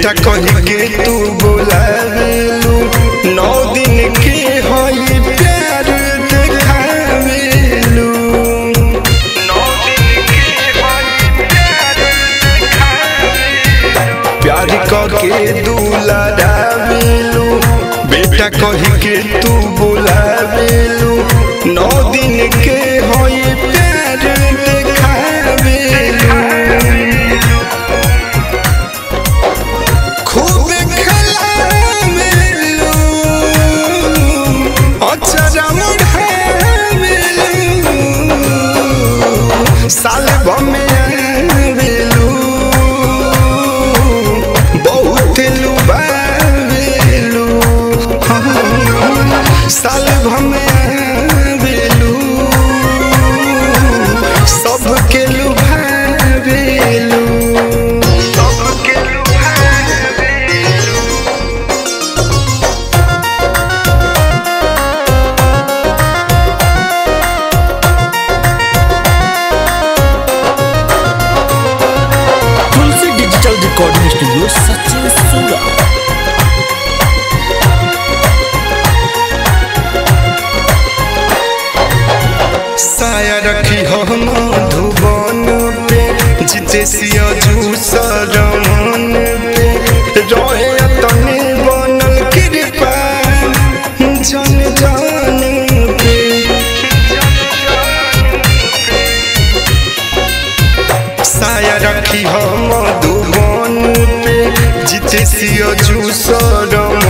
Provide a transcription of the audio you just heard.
बेटा कही के तू बोलावेलू नौ दिन के होई प्यार देखावेलू नौ दिन के होई प्यार देखावेलू प्यार करके दुलारावेलू बेटा कही के तू बुलावेलू नौ दिन के होई प्यार देखावेलू खूब खेलावेलू अचरा मुढ़ावेलू साल भमे आवेलू बहुत लुबावेलू साल भमे आवेलू सबके लुभावेलू सबके लुभावेलू Tulsi digital recording studio Sachin सूरा साया रखी हम धुबन पे जिते सिया जूस रमन पे रहे तने बनल कृपा जन जान पे साया रखी हम धुबन पे जिते सिया जूस रमन